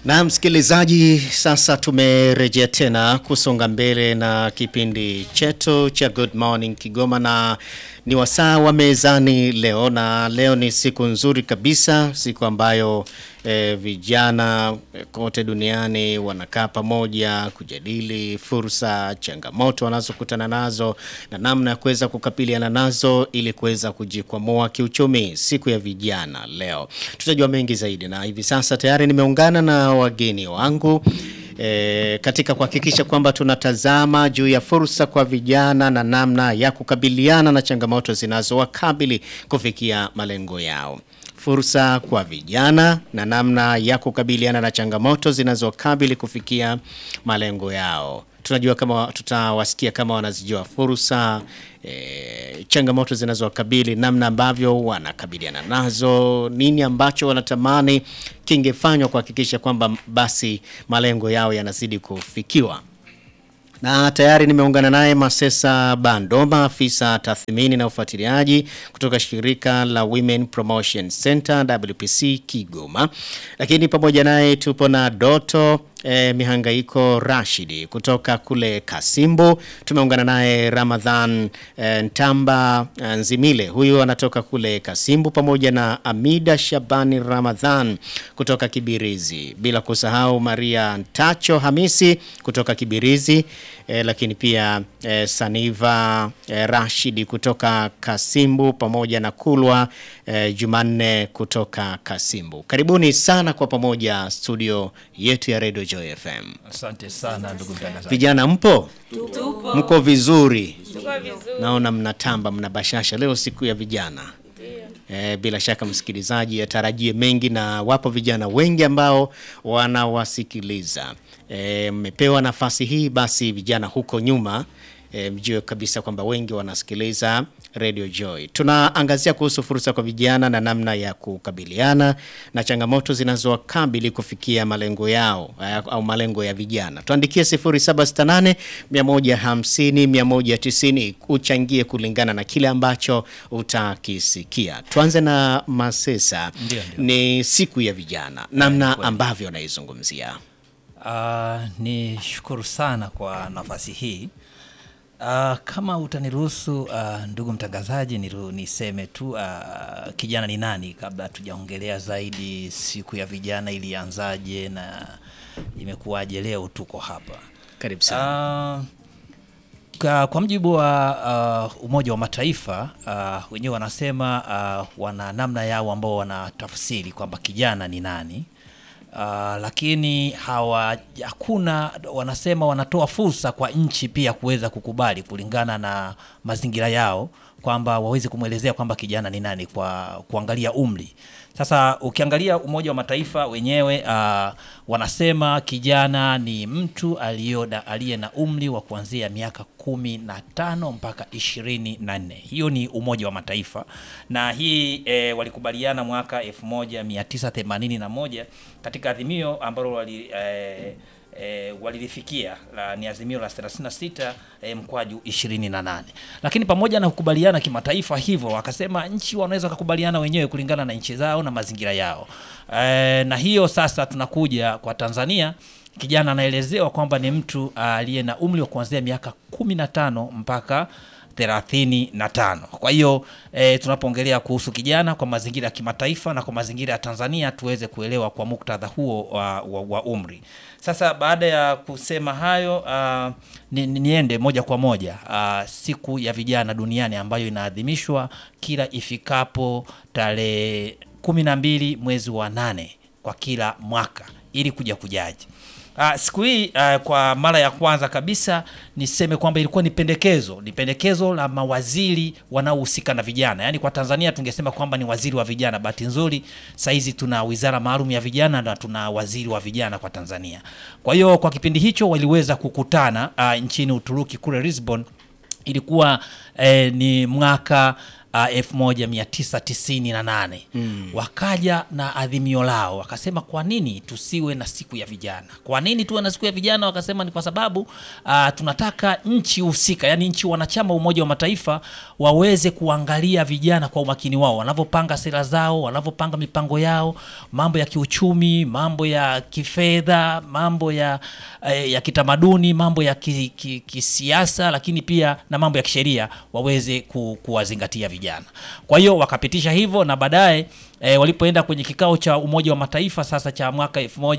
Na msikilizaji, sasa tumerejea tena kusonga mbele na kipindi chetu cha Good Morning Kigoma, na ni wasaa wa mezani leo, na leo ni siku nzuri kabisa, siku ambayo eh, vijana eh, kote duniani wanakaa pamoja kujadili fursa, changamoto wanazokutana nazo na namna ya kuweza kukabiliana nazo ili kuweza kujikwamua kiuchumi. Siku ya vijana leo, tutajua mengi zaidi, na hivi sasa tayari nimeungana na wageni wangu e, katika kuhakikisha kwamba tunatazama juu ya fursa kwa vijana na namna ya kukabiliana na changamoto zinazowakabili kufikia malengo yao. Fursa kwa vijana na namna ya kukabiliana na changamoto zinazokabili kufikia malengo yao. Tunajua kama tutawasikia kama wanazijua fursa e, changamoto zinazowakabili, namna ambavyo wanakabiliana nazo, nini ambacho wanatamani kingefanywa kuhakikisha kwamba basi malengo yao yanazidi kufikiwa na tayari nimeungana naye Masesa Bandoma, afisa tathmini na ufuatiliaji kutoka shirika la Women Promotion Center WPC Kigoma, lakini pamoja naye tupo na Doto eh, Mihangaiko Rashidi kutoka kule Kasimbo. Tumeungana naye Ramadhan eh, Ntamba eh, Nzimile, huyu anatoka kule Kasimbo, pamoja na Amida Shabani Ramadhan kutoka Kibirizi, bila kusahau Maria Ntacho Hamisi kutoka Kibirizi eh, lakini pia eh, Saniva eh, Rashidi kutoka Kasimbu pamoja na Kulwa eh, Jumanne kutoka Kasimbu. Karibuni sana kwa pamoja studio yetu ya Radio Joy FM. Asante sana ndugu mtangazaji. Vijana mpo? Tupo. Mko vizuri? Tuko vizuri. Naona mnatamba, mna bashasha leo siku ya vijana. E, bila shaka msikilizaji atarajie mengi na wapo vijana wengi ambao wanawasikiliza. E, mmepewa nafasi hii basi vijana huko nyuma e, mjue kabisa kwamba wengi wanasikiliza Radio Joy. Tunaangazia kuhusu fursa kwa vijana na namna ya kukabiliana na changamoto zinazowakabili kufikia malengo yao eh, au malengo ya vijana. Tuandikie 0768 150 190 uchangie kulingana na kile ambacho utakisikia. Tuanze na Masesa. Ndio, ndio. Ni siku ya vijana, namna ambavyo naizungumzia. Uh, ni shukuru sana kwa nafasi hii. Uh, kama utaniruhusu uh, ndugu mtangazaji, niru, niseme tu uh, kijana ni nani kabla tujaongelea zaidi siku ya vijana ilianzaje na imekuwaje leo tuko hapa. Karibu sana. Uh, kwa, kwa mjibu wa uh, Umoja wa Mataifa uh, wenyewe wanasema uh, wana namna yao ambao wanatafsiri kwamba kijana ni nani. Uh, lakini hawa hakuna wanasema wanatoa fursa kwa nchi pia kuweza kukubali kulingana na mazingira yao kwamba waweze kumwelezea kwamba kijana ni nani kwa kuangalia umri. Sasa ukiangalia Umoja wa Mataifa wenyewe uh, wanasema kijana ni mtu aliyo na- aliye na umri wa kuanzia miaka kumi na tano mpaka ishirini na nne. Hiyo ni Umoja wa Mataifa na hii e, walikubaliana mwaka 1981 katika adhimio ambalo wali e, e, walilifikia la, ni azimio la 36 e, mkwaju 28. Lakini pamoja na kukubaliana kimataifa hivyo, wakasema nchi wanaweza kukubaliana wenyewe kulingana na nchi zao na mazingira yao. E, na hiyo sasa tunakuja kwa Tanzania kijana anaelezewa kwamba ni mtu aliye na umri wa kuanzia miaka 15 mpaka 35. Kwa hiyo e, tunapoongelea kuhusu kijana kwa mazingira ya kimataifa na kwa mazingira ya Tanzania tuweze kuelewa kwa muktadha huo wa, wa, wa umri. Sasa baada ya kusema hayo uh, ni, ni, niende moja kwa moja uh, siku ya vijana duniani ambayo inaadhimishwa kila ifikapo tarehe kumi na mbili mwezi wa nane kwa kila mwaka ili kuja kujaji Uh, siku hii uh, kwa mara ya kwanza kabisa niseme kwamba ilikuwa ni pendekezo, ni pendekezo la mawaziri wanaohusika na vijana. Yaani kwa Tanzania tungesema kwamba ni waziri wa vijana. Bahati nzuri saizi tuna wizara maalum ya vijana na tuna waziri wa vijana kwa Tanzania. Kwa hiyo kwa kipindi hicho waliweza kukutana uh, nchini Uturuki kule Lisbon ilikuwa eh, ni mwaka uh, 1998 mm. wakaja na adhimio lao wakasema kwa nini tusiwe na siku ya vijana kwa nini tuwe na siku ya vijana wakasema ni kwa sababu uh, tunataka nchi husika yani nchi wanachama wa umoja wa mataifa waweze kuangalia vijana kwa umakini wao wanavyopanga sera zao wanavyopanga mipango yao mambo ya kiuchumi mambo ya kifedha mambo ya, eh, ya kitamaduni mambo ya ki, ki, kisiasa lakini pia na mambo ya kisheria waweze ku, kuwazingatia vijana kwa hiyo wakapitisha hivyo na baadaye E, walipoenda kwenye kikao cha Umoja wa Mataifa sasa cha mwaka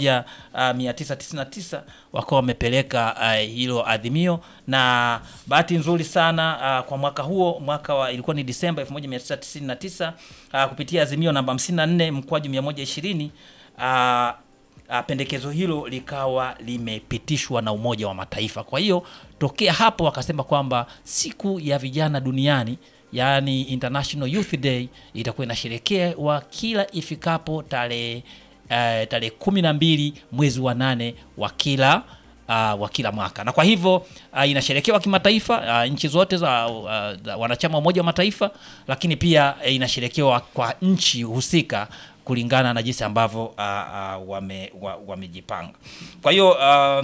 1999 wakawa wamepeleka uh, hilo adhimio, na bahati nzuri sana uh, kwa mwaka huo mwaka wa ilikuwa ni Disemba 1999 uh, kupitia azimio namba 54 mkwaju 120 uh, uh, pendekezo hilo likawa limepitishwa na Umoja wa Mataifa. Kwa hiyo tokea hapo wakasema kwamba siku ya vijana duniani yaani International Youth Day itakuwa inasherekewa kila ifikapo tarehe uh, tarehe kumi na mbili mwezi wa nane wa kila uh, wa kila mwaka na kwa hivyo uh, inasherekewa kimataifa uh, nchi zote za, uh, za wanachama wa Umoja wa Mataifa, lakini pia uh, inasherekewa kwa nchi husika kulingana na jinsi ambavyo uh, uh, wame, wa, wamejipanga. Kwa hiyo uh,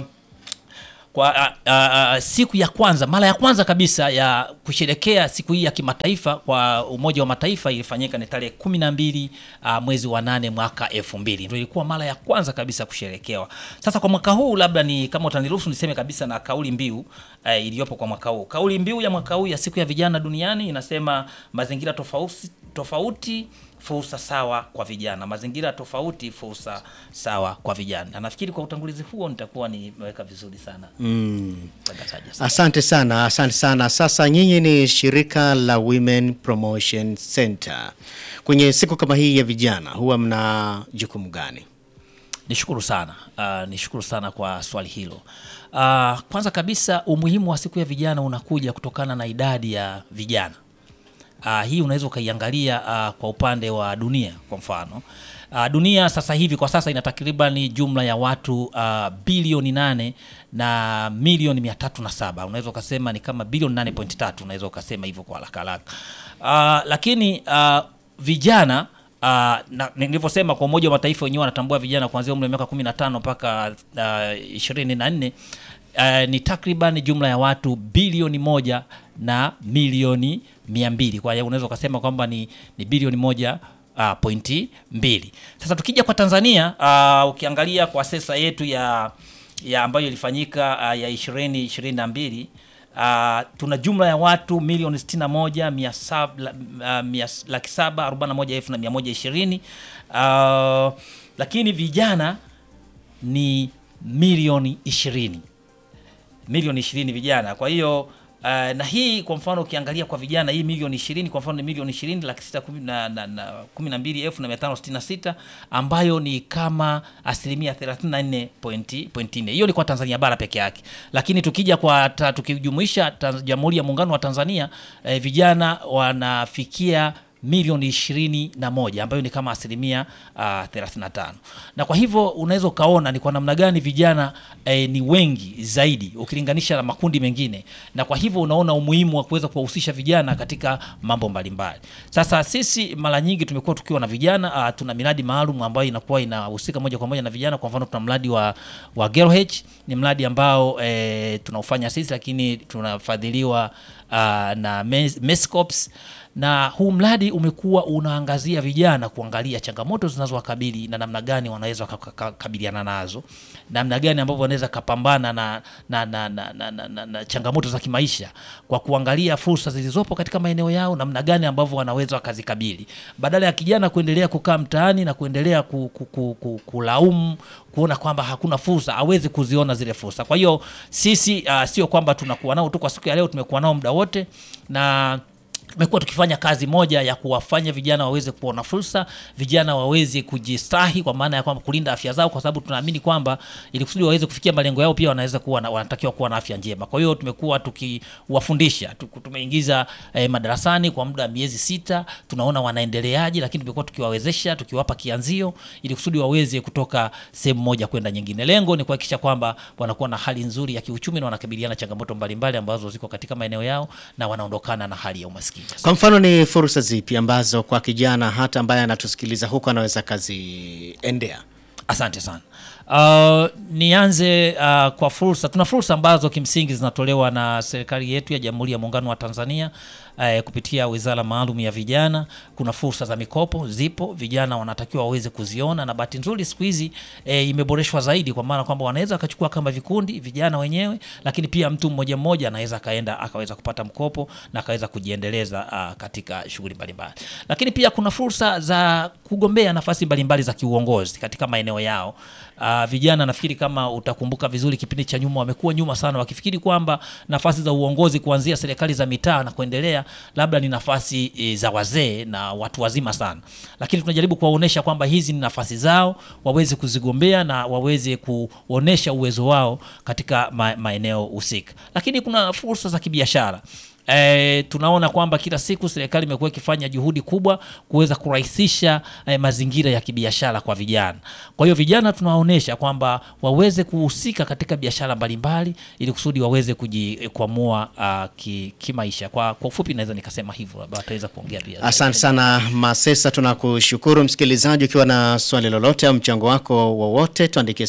kwa uh, uh, siku ya kwanza mara ya kwanza kabisa ya kusherekea siku hii ya kimataifa kwa Umoja wa Mataifa ilifanyika ni tarehe kumi na mbili uh, mwezi wa nane mwaka elfu mbili ndio ilikuwa mara ya kwanza kabisa kusherekewa. Sasa kwa mwaka huu labda ni kama utaniruhusu niseme kabisa na kauli mbiu uh, iliyopo kwa mwaka huu. Kauli mbiu ya mwaka huu ya siku ya vijana duniani inasema mazingira tofauti tofauti fursa sawa kwa vijana, mazingira tofauti, fursa sawa kwa vijana. Na nafikiri kwa utangulizi huo nitakuwa nimeweka vizuri sana mtangazaji. Asante. Asante sana, asante sana. Sasa nyinyi ni shirika la Women Promotion Center. Kwenye siku kama hii ya vijana huwa mna jukumu gani? Nishukuru sana uh, nishukuru sana kwa swali hilo. Uh, kwanza kabisa umuhimu wa siku ya vijana unakuja kutokana na idadi ya vijana. Uh, hii unaweza ukaiangalia uh, kwa upande wa dunia kwa mfano. Uh, dunia sasa hivi kwa sasa ina takriban jumla ya watu uh, bilioni nane na milioni mia tatu na saba unaweza ukasema ni kama bilioni nane point tatu unaweza ukasema hivyo kwa haraka haraka. Uh, lakini uh, vijana Uh, na nilivyosema kwa Umoja wa Mataifa wenyewe wanatambua vijana kuanzia umri wa miaka 15 mpaka uh, 24 uh, ni takriban jumla ya watu bilioni moja na milioni mia mbili. Kwa hiyo unaweza ukasema kwamba ni, ni bilioni moja uh, pointi mbili. Sasa tukija kwa Tanzania uh, ukiangalia kwa sensa yetu ya, ya ambayo ilifanyika uh, ya ishirini ishirini na mbili Uh, tuna jumla ya watu milioni sitini na moja mia saba uh, mia, laki saba arobaini na moja elfu na mia moja ishirini uh, lakini vijana ni milioni ishirini milioni ishirini vijana. Kwa hiyo uh, na hii kwa mfano ukiangalia kwa vijana hii milioni ishirini kwa mfano ni milioni ishirini laki sita kumi na, na, na, kumi na mbili elfu na mia tano sitini na sita ambayo ni kama asilimia thelathini na nne pointi pointi nne. Hiyo ni kwa Tanzania bara peke yake, lakini tukija kwa ta, tukijumuisha Jamhuri ya Muungano wa Tanzania eh, vijana wanafikia milioni ishirini na moja ambayo ni kama asilimia uh, 35 na kwa hivyo unaweza ukaona ni kwa namna gani vijana eh, ni wengi zaidi ukilinganisha na makundi mengine, na kwa hivyo unaona umuhimu wa kuweza kuwahusisha vijana katika mambo mbalimbali. Sasa sisi mara nyingi tumekuwa tukiwa na vijana uh, tuna miradi maalum ambayo inakuwa inahusika moja kwa moja na vijana. Kwa mfano tuna mradi wa, wa Girl H ni mradi ambao eh, tunaufanya sisi, lakini tunafadhiliwa uh, na Mescops na huu mradi umekuwa unaangazia vijana kuangalia changamoto zinazowakabili na namna gani wanaweza kukabiliana nazo, namna gani ambavyo wanaweza kapambana na, na, na, na, na, na, na, na changamoto za kimaisha kwa kuangalia fursa zilizopo katika maeneo yao, namna gani ambavyo wanaweza wakazikabili, badala ya kijana kuendelea kukaa mtaani na kuendelea ku, ku, ku, ku, kulaumu kuona kwamba hakuna fursa, awezi kuziona zile fursa. Kwa hiyo sisi uh, sio kwamba tunakuwa nao tu kwa siku ya leo, tumekuwa nao muda wote na tumekuwa tukifanya kazi moja ya kuwafanya vijana waweze kuona fursa, vijana waweze kujistahi, kwa maana ya kwamba kulinda afya zao, kwa sababu tunaamini kwamba ili kusudi waweze kufikia malengo yao pia wanaweza kuwa na, wanatakiwa kuwa na afya njema. Kwa hiyo tumekuwa tukiwafundisha, tumeingiza eh, madarasani kwa muda wa miezi sita, tunaona wanaendeleaje, lakini tumekuwa tukiwawezesha, tukiwapa kianzio ili kusudi waweze kutoka sehemu moja kwenda nyingine. Lengo ni kuhakikisha kwamba wanakuwa na hali nzuri ya kiuchumi na wanakabiliana changamoto mbalimbali ambazo ziko katika maeneo yao na wanaondokana na hali ya umaskini. nyingine. Kwa mfano ni fursa zipi ambazo kwa kijana hata ambaye anatusikiliza huko anaweza kaziendea? Asante sana. Uh, nianze uh, kwa fursa. Tuna fursa ambazo kimsingi zinatolewa na serikali yetu ya Jamhuri ya Muungano wa Tanzania uh, kupitia Wizara Maalum ya Vijana. Kuna fursa za mikopo zipo, vijana wanatakiwa waweze kuziona, na bahati nzuri siku hizi eh, imeboreshwa zaidi, kwa maana kwamba wanaweza wakachukua kama vikundi vijana wenyewe, lakini pia mtu mmoja mmoja anaweza akaenda akaweza kupata mkopo na akaweza kujiendeleza uh, katika shughuli mbalimbali, lakini pia kuna fursa za kugombea nafasi mbalimbali za kiuongozi katika maeneo yao. Uh, vijana nafikiri kama utakumbuka vizuri, kipindi cha nyuma wamekuwa nyuma sana, wakifikiri kwamba nafasi za uongozi kuanzia serikali za mitaa na kuendelea labda ni nafasi e, za wazee na watu wazima sana, lakini tunajaribu kuwaonesha kwamba hizi ni nafasi zao, waweze kuzigombea na waweze kuonesha uwezo wao katika ma, maeneo husika. Lakini kuna fursa za kibiashara. E, tunaona kwamba kila siku serikali imekuwa ikifanya juhudi kubwa kuweza kurahisisha e, mazingira ya kibiashara kwa vijana. Kwa hiyo vijana tunawaonyesha kwamba waweze kuhusika katika biashara mbalimbali ili kusudi waweze kujikwamua uh, ki, kimaisha. Kwa, kwa ufupi naweza nikasema hivyo, labda wataweza kuongea pia. Asante sana Masesa, tunakushukuru. Msikilizaji, ukiwa na swali lolote au mchango wako wowote, tuandikie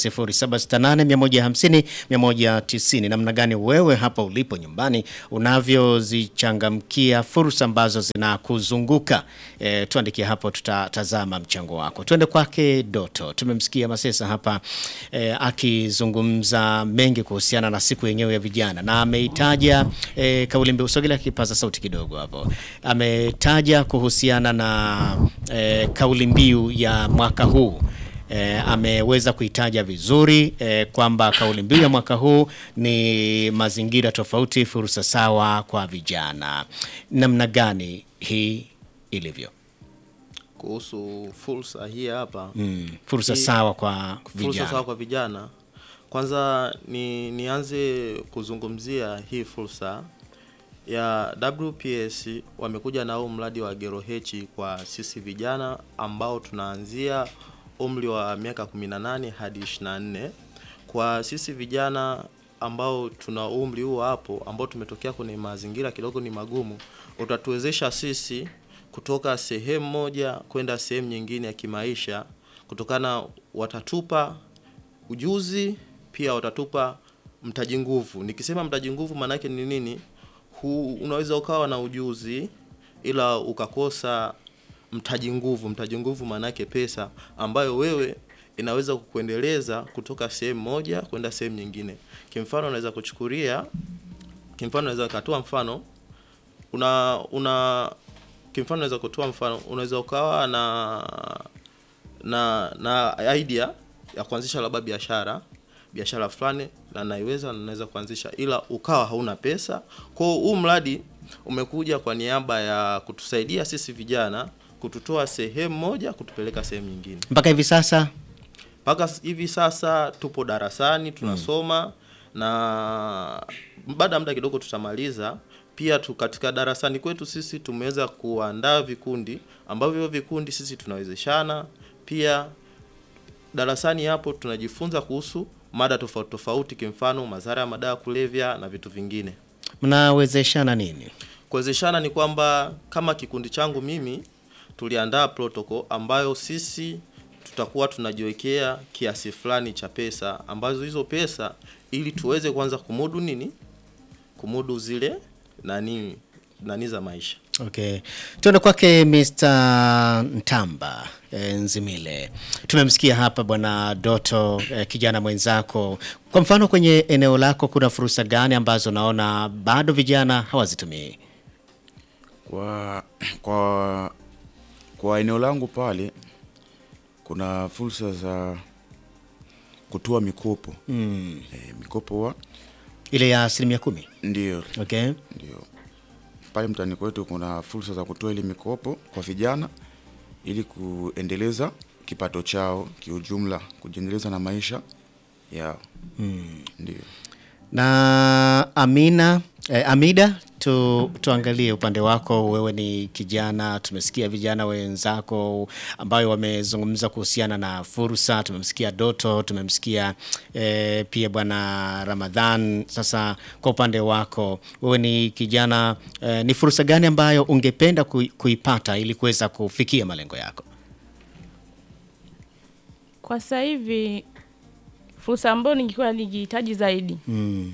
0768 150 190. Namna gani wewe hapa ulipo nyumbani unavyozichangamkia fursa ambazo zinakuzunguka? E, tuandikie hapo, tutatazama mchango wako. Tuende kwake Doto. Tumemsikia Masesa hapa e, akizungumza mengi kuhusiana na siku yenyewe ya vijana na ameitaja e, kauli mbiu. Sogela kipaza sauti kidogo hapo. Ametaja kuhusiana na e, kauli mbiu ya mwaka huu. E, ameweza kuitaja vizuri e, kwamba kauli mbiu ya mwaka huu ni mazingira tofauti, fursa sawa kwa vijana. Namna gani hii ilivyo? Kuhusu fursa hii hapa Mm, fursa Hii- sawa kwa fursa vijana. sawa kwa vijana. Kwanza ni nianze kuzungumzia hii fursa ya WPS. Wamekuja na huu mradi wa Gero Hechi kwa sisi vijana ambao tunaanzia umri wa miaka 18 hadi 24. Kwa sisi vijana ambao tuna umri huo hapo, ambao tumetokea kwenye mazingira kidogo ni magumu, utatuwezesha sisi kutoka sehemu moja kwenda sehemu nyingine ya kimaisha, kutokana watatupa ujuzi pia watatupa mtaji nguvu. Nikisema mtaji nguvu maana yake ni nini? Hu, unaweza ukawa na ujuzi ila ukakosa mtaji nguvu. Mtaji nguvu maana yake pesa ambayo wewe inaweza kukuendeleza kutoka sehemu moja kwenda sehemu nyingine. Kimfano naweza kuchukulia, kimfano naweza katoa mfano una una kimfano naweza kutoa mfano, unaweza ukawa na na na idea ya kuanzisha labda biashara biashara fulani na naiweza na naweza kuanzisha, ila ukawa hauna pesa. Kwa hiyo huu mradi umekuja kwa niaba ya kutusaidia sisi vijana, kututoa sehemu moja kutupeleka sehemu nyingine. Mpaka hivi sasa Mpaka s- hivi sasa tupo darasani tunasoma na baada ya muda kidogo tutamaliza. Pia tu katika darasani kwetu sisi tumeweza kuandaa vikundi ambavyo hivyo vikundi sisi tunawezeshana. Pia darasani hapo tunajifunza kuhusu mada tofauti tofauti, kimfano madhara ya madawa ya kulevya na vitu vingine. mnawezeshana nini? Kuwezeshana ni kwamba kama kikundi changu mimi tuliandaa protocol ambayo sisi tutakuwa tunajiwekea kiasi fulani cha pesa ambazo hizo pesa ili tuweze kwanza kumudu nini, kumudu zile nani nani za maisha. Okay. Tuende kwake Mr. Ntamba e, Nzimile. Tumemsikia hapa bwana Doto e, kijana mwenzako. Kwa mfano kwenye eneo lako kuna fursa gani ambazo naona bado vijana hawazitumii? Kwa, kwa, kwa eneo langu pale kuna fursa za kutoa mikopo Mm. e, mikopo wa Ile ya asilimia kumi. ndio Okay. ndio pale mtaani kwetu kuna fursa za kutoa ile mikopo kwa vijana ili kuendeleza kipato chao kiujumla, kujiendeleza na maisha yao ndio. Na Amina eh, Amida tu, tuangalie upande wako. Wewe ni kijana, tumesikia vijana wenzako ambayo wamezungumza kuhusiana na fursa. Tumemsikia Doto, tumemsikia eh, pia bwana Ramadhan. Sasa kwa upande wako wewe ni kijana eh, ni fursa gani ambayo ungependa kui- kuipata ili kuweza kufikia malengo yako? Kwa sasa hivi fursa ambayo ningekuwa nikihitaji zaidi Mm.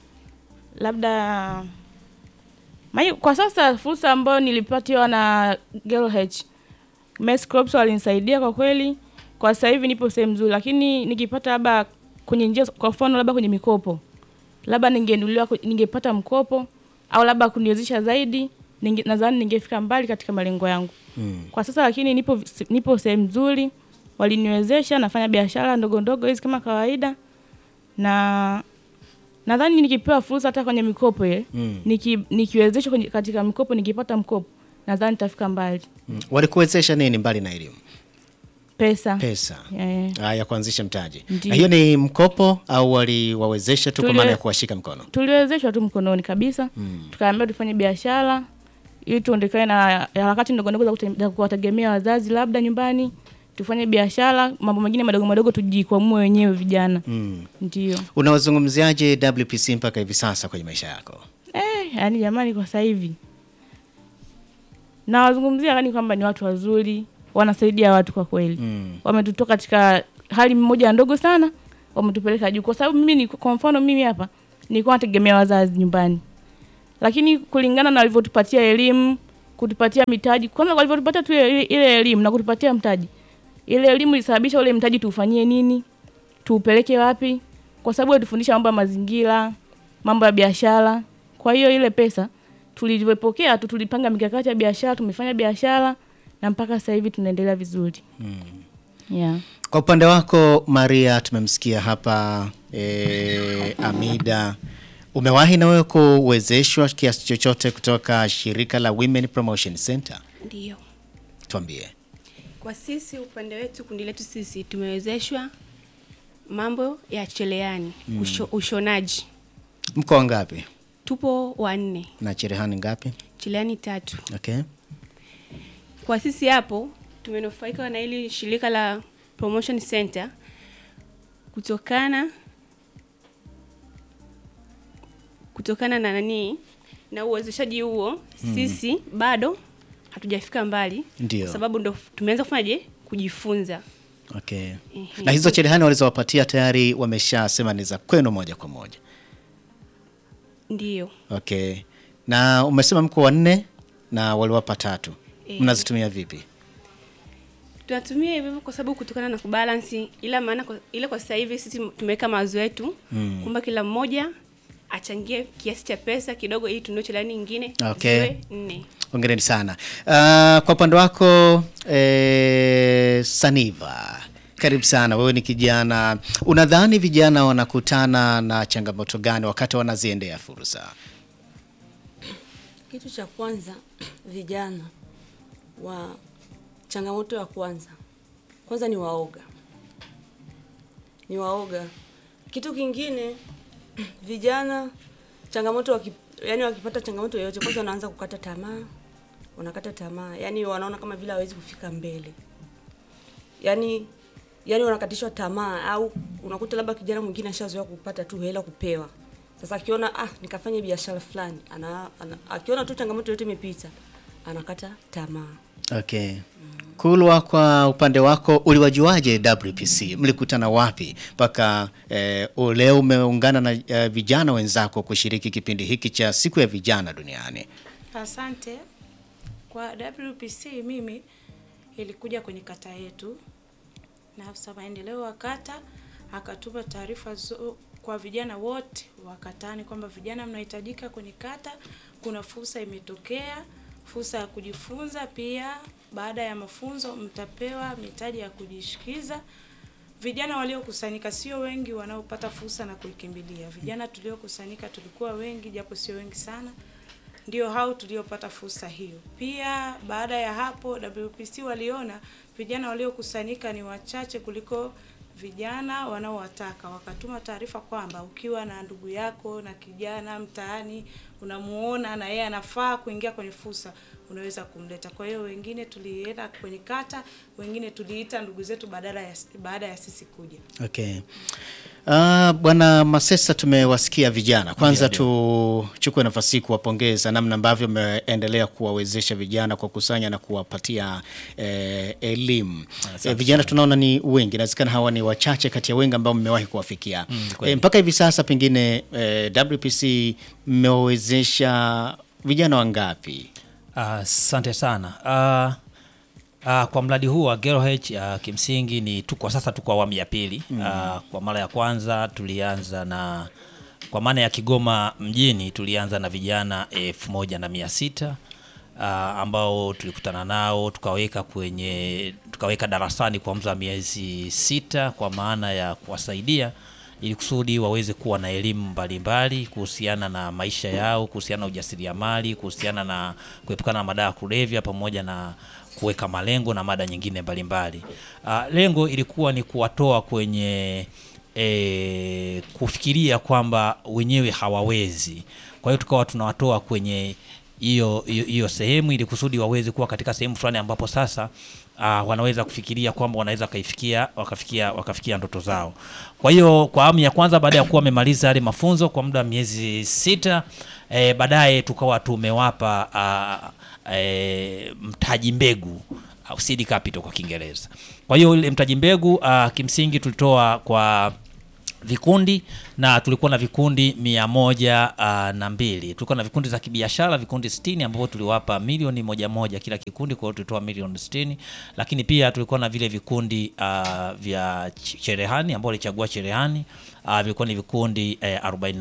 labda mai, kwa sasa fursa ambayo nilipatiwa na Girl H Mess Crops walinisaidia kwa kweli. Kwa sasa hivi nipo sehemu nzuri, lakini nikipata labda kwenye njia, kwa mfano labda kwenye mikopo, labda ningeinuliwa, ku- ningepata mkopo au labda kuniwezesha zaidi, ninge, nadhani ningefika mbali katika malengo yangu Mm. kwa sasa, lakini nipo nipo sehemu nzuri, waliniwezesha, nafanya biashara ndogo ndogo hizi kama kawaida, na nadhani nikipewa fursa hata kwenye mikopo ile Mm. niki, nikiwezeshwa kwenye- katika mikopo, nikipata mkopo nadhani nitafika mbali. Mm. Walikuwezesha nini mbali na elimu? Pesa, Pesa. Eh, Ah, ya kuanzisha mtaji. Ndiyo. Na hiyo ni mkopo au waliwawezesha tu kwa Tuli- maana ya kuwashika mkono? tuliwezeshwa tu mkononi kabisa Mm. tukaambiwa tufanye biashara ili tuondekane na harakati ndogo ndogo za kute- za kuwategemea wazazi labda nyumbani, tufanye biashara, mambo mengine madogo madogo tujikwamue wenyewe vijana. Mm. Ndio Unawazungumziaje WPC mpaka hivi sasa kwenye maisha yako? eh, yani jamani, kwa sasa hivi nawazungumzia yani kwamba ni watu wazuri, wanasaidia watu kwa kweli Mm. wametutoa katika hali mmoja ndogo sana, wametupeleka juu, kwa sababu mimi ni, kwa mfano mimi hapa nilikuwa nategemea wazazi nyumbani, lakini kulingana na walivyotupatia elimu, kutupatia mitaji, kwanza walivyotupatia tu ile ile elimu na kutupatia mtaji, ile elimu ilisababisha ule mtaji tuufanyie nini, tuupeleke wapi, kwa sababu walitufundisha mambo ya mazingira, mambo ya biashara. Kwa hiyo ile pesa tulivyopokea tu, tulipanga mikakati ya biashara, tumefanya biashara na mpaka sasa hivi tunaendelea vizuri. Yeah. Kwa upande wako Maria, tumemsikia hapa e, Amida, umewahi na wewe kuwezeshwa kiasi chochote kutoka shirika la Women Promotion Center? Ndiyo, Tuambie. kwa sisi upande wetu, kundi letu sisi tumewezeshwa mambo ya cheleani usho, ushonaji. Mko wangapi Tupo wanne, na cherehani ngapi? cheleani tatu. Okay. Kwa sisi hapo tumenufaika na hili shirika la Promotion Center kutokana kutokana na nani na uwezeshaji huo, sisi bado hatujafika mbali, Ndio. kwa sababu ndo tumeanza kufanyaje kujifunza. Okay. Ehe. Na hizo cherehani walizowapatia tayari wameshasema ni za kwenu moja kwa moja. Ndiyo. Okay. Na umesema mko wanne na waliwapa tatu. Eh. Mnazitumia vipi? tunatumia hivyo hivyo kwa sababu kutokana na kubalansi, ila maana kwa, ila kwa sasa hivi sisi tumeweka mawazo yetu Mm. kwamba kila mmoja achangie kiasi cha pesa kidogo, ili tununue chelani nyingine Okay. ziwe nne. Hongereni sana. Uh, kwa upande wako eh, Saniva, karibu sana. Wewe ni kijana, unadhani vijana wanakutana na changamoto gani wakati wanaziendea fursa? Kitu cha kwanza vijana wa changamoto ya kwanza kwanza ni waoga, ni waoga. Kitu kingine vijana changamoto waki, yani wakipata changamoto yoyote, kwanza wanaanza kukata tamaa, wanakata tamaa, yani wanaona kama vile hawezi kufika mbele, yani yani wanakatishwa tamaa, au unakuta labda kijana mwingine ashazoea kupata tu hela kupewa. Sasa akiona ah, nikafanya biashara fulani, ana, ana, akiona tu changamoto yote imepita, anakata tamaa. Okay. Kulwa, kwa upande wako uliwajuaje WPC? Mlikutana wapi mpaka eh, leo umeungana na eh, vijana wenzako kushiriki kipindi hiki cha siku ya vijana duniani? Asante. Kwa WPC mimi ilikuja kwenye kata yetu na afisa maendeleo wa kata akatupa taarifa zo- kwa vijana wote wa katani kwamba vijana mnahitajika kwenye kata, kuna fursa imetokea, fursa ya kujifunza. Pia baada ya mafunzo mtapewa mitaji ya kujishikiza. Vijana waliokusanyika sio wengi wanaopata fursa na kuikimbilia. Vijana tuliokusanyika tulikuwa wengi, japo sio wengi sana ndio hao tuliopata fursa hiyo. Pia baada ya hapo WPC waliona vijana waliokusanyika ni wachache kuliko vijana wanaowataka wakatuma taarifa kwamba ukiwa na ndugu yako na kijana mtaani unamuona na yeye anafaa kuingia kwenye fursa unaweza kumleta. Kwa hiyo wengine tulienda kwenye kata, wengine tuliita ndugu zetu badala ya baada ya sisi kuja. Okay. Uh, Bwana Masesa tumewasikia vijana. Kwanza tuchukue nafasi hii kuwapongeza namna ambavyo mmeendelea kuwawezesha vijana kwa kusanya na kuwapatia eh, elimu. Eh, vijana tunaona ni wengi, inawezekana hawa ni wachache kati ya wengi ambao mmewahi kuwafikia. kweli. eh, mpaka hivi sasa pengine eh, WPC mmewawezesha vijana wangapi? Asante sana. Ah, ah, kwa mradi huu wa Gero H ah, kimsingi ni tu kwa sasa tuko awamu ya pili. Ah, kwa mara ya kwanza tulianza na kwa maana ya Kigoma mjini tulianza na vijana elfu moja na mia sita ah, ambao tulikutana nao tukaweka kwenye tukaweka darasani kwa muda wa miezi sita kwa maana ya kuwasaidia ili kusudi waweze kuwa na elimu mbalimbali kuhusiana na maisha yao, kuhusiana na ujasiriamali, kuhusiana na kuepukana na madawa ya kulevya pamoja na kuweka malengo na mada nyingine mbalimbali. Uh, lengo ilikuwa ni kuwatoa kwenye e, kufikiria kwamba wenyewe hawawezi. Kwa hiyo tukawa tunawatoa kwenye hiyo hiyo- hiyo sehemu ili kusudi waweze kuwa katika sehemu fulani ambapo sasa uh, wanaweza kufikiria kwamba wanaweza wakaifikia wakafikia wakafikia ndoto zao. Kwa hiyo kwa awamu ya kwanza baada ya kuwa wamemaliza yale mafunzo kwa muda wa miezi sita eh, baadaye tukawa tumewapa uh, eh, mtaji mbegu au seed capital kwa Kiingereza. Kwa hiyo ile mtaji mbegu uh, kimsingi tulitoa kwa vikundi na tulikuwa na vikundi mia moja uh, na mbili tulikuwa na vikundi za kibiashara vikundi sitini ambapo tuliwapa milioni moja moja kila kikundi kwa hiyo tulitoa milioni sitini lakini pia tulikuwa na vile vikundi uh, vya ch- cherehani ambao walichagua cherehani uh, vilikuwa ni vikundi eh, arobaini